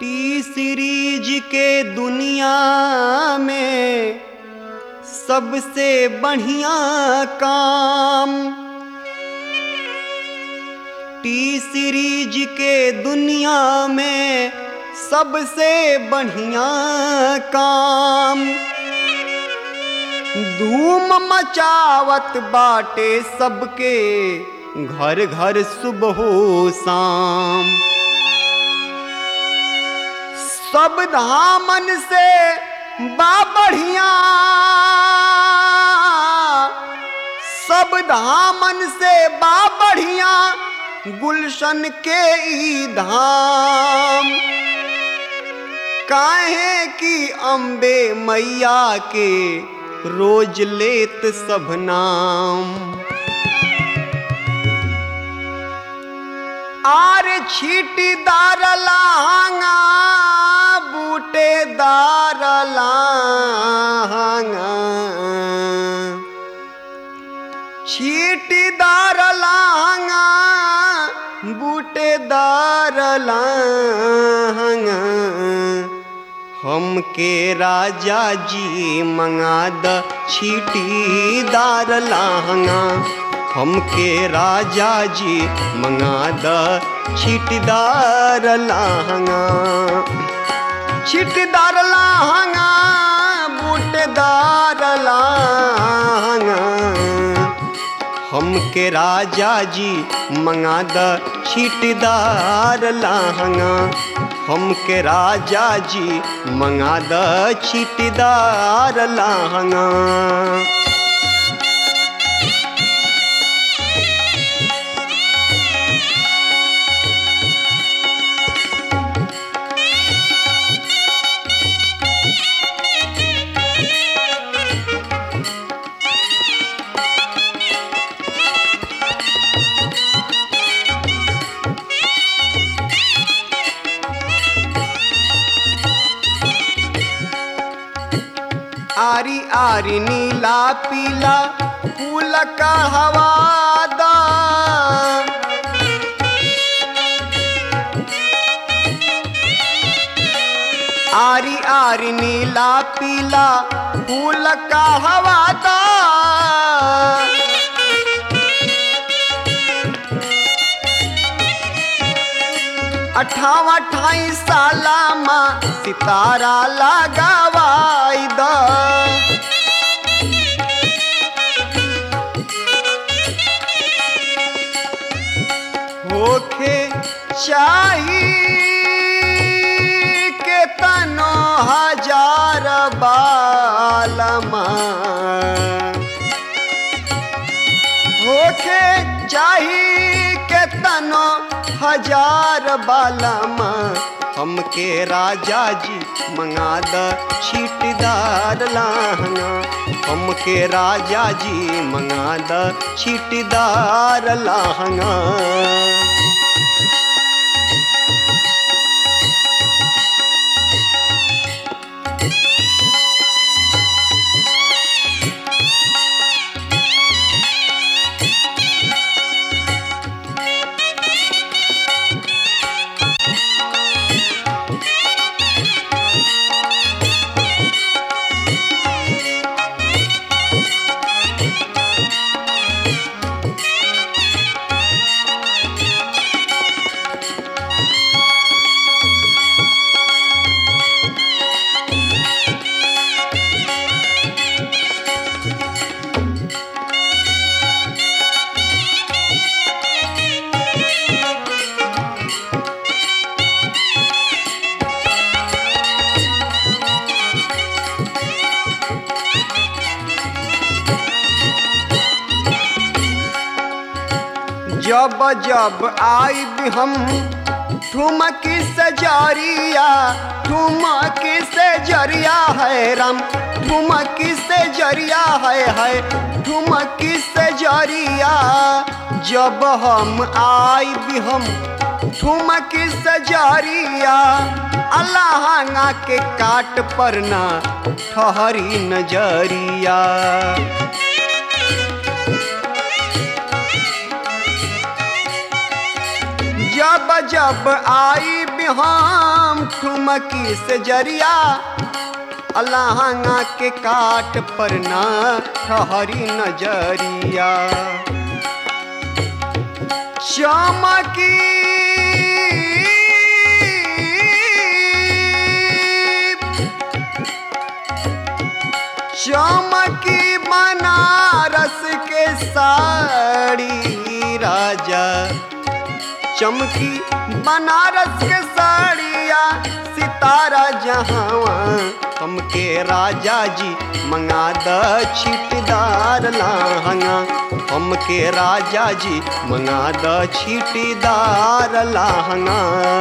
T series के दुनिया में सबसे बढ़िया काम टी सीरीज के दुनिया में सबसे बढ़िया काम धूम मचावत बाटे सबके घर घर सुबह शाम सब धामन से बा बढ़िया सब धामन से बा बढ़िया गुलशन के ई धाम काहे की अम्बे मैया के रोज लेत सब नाम आर छीटीदार लांगा बूटेदार लांगा छीटीदार लांगा बूटेदार लांगा हमके राजा जी मंगा द छीटीदार लांगा हमके राजा जी मंगा द छीटीदार लांगा छीटीदार लांगा बूटेदार लांगा हमके राजा जी मंगा द छीटदार लहंगा हमके राजा जी मंगा द छीटदार लहंगा आरी आरी नीला पीला फूल का हवादा आरी आरी नीला पीला फूल का हवादा अठावा अठाई साला माँ सितारा लगावाई द होखे चाही के तनो हजार बालमा होखे चाही के तनो हजार बालमा हमके राजा जी मंगा द छीटदार लहंगा हमके राजा जी मंगा द छीटदार लहंगा जब जब आई भी हम ठुमक से जरिया ठुमक से जरिया है राम ठुमक से जरिया है है ठुमक से जरिया जब हम आई भी हम ठुमक से जरिया अल्लाह के काट पर ना ठहरी नजरिया जब जब आई बिहाम ठुमकी से जरिया अलाहंगा के काट पर ना ठहरी नजरिया चमकी चमकी बनारस के साड़ी राजा चमकी बनारस के साड़िया सितारा जहावा हमके राजा जी मंगा द छिटदार लाहंगा हमके राजा जी मंगा द छिटदार लाहंगा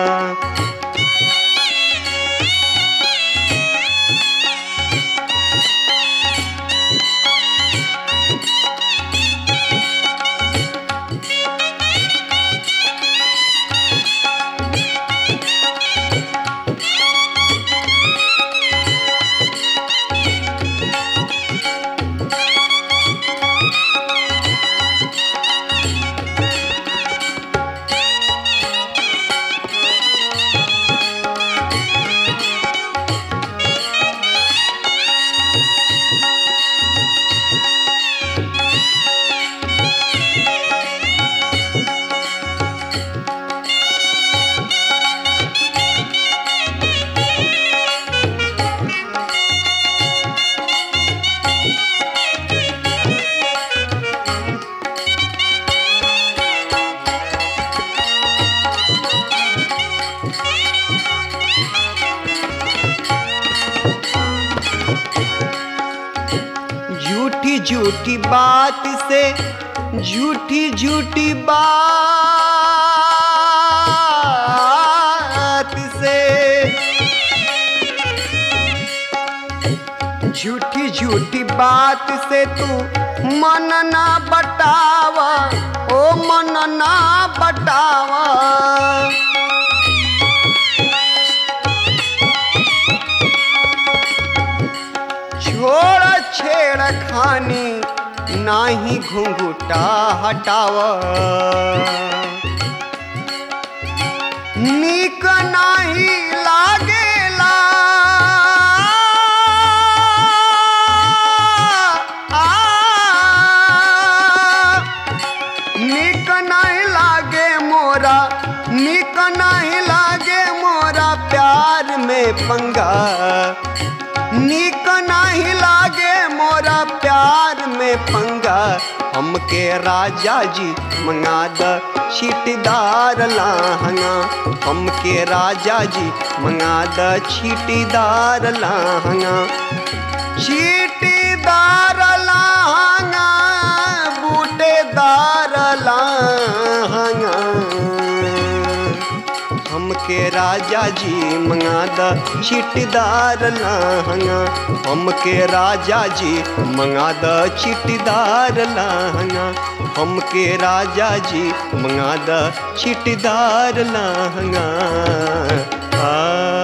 झूठी झूठी बात से झूठी झूठी बात से झूठी झूठी बात से तू मन ना बटावा ओ मन ना बटावा छोड़ छेड़ खानी नाही घुंघुटा हटाव नीक नाही लागेला आ, नीक नहीं लागे मोरा नीक नहीं लागे मोरा प्यार में पंगा नीक नहीं लागे मोरा प्यार में पंगा हमके राजा जी मंगा द छीटीदार लाहंगा हमके राजा जी मंगा द छीटीदार लाहंगा छीटीदार लाहंगा बूटेदार लाहंगा हमके राजा जी मंगा द छिटदार लहंगा हमके राजा जी मंगा द छिटदार लहंगा हमके राजा जी मंगा द छिटदार लहंगा आ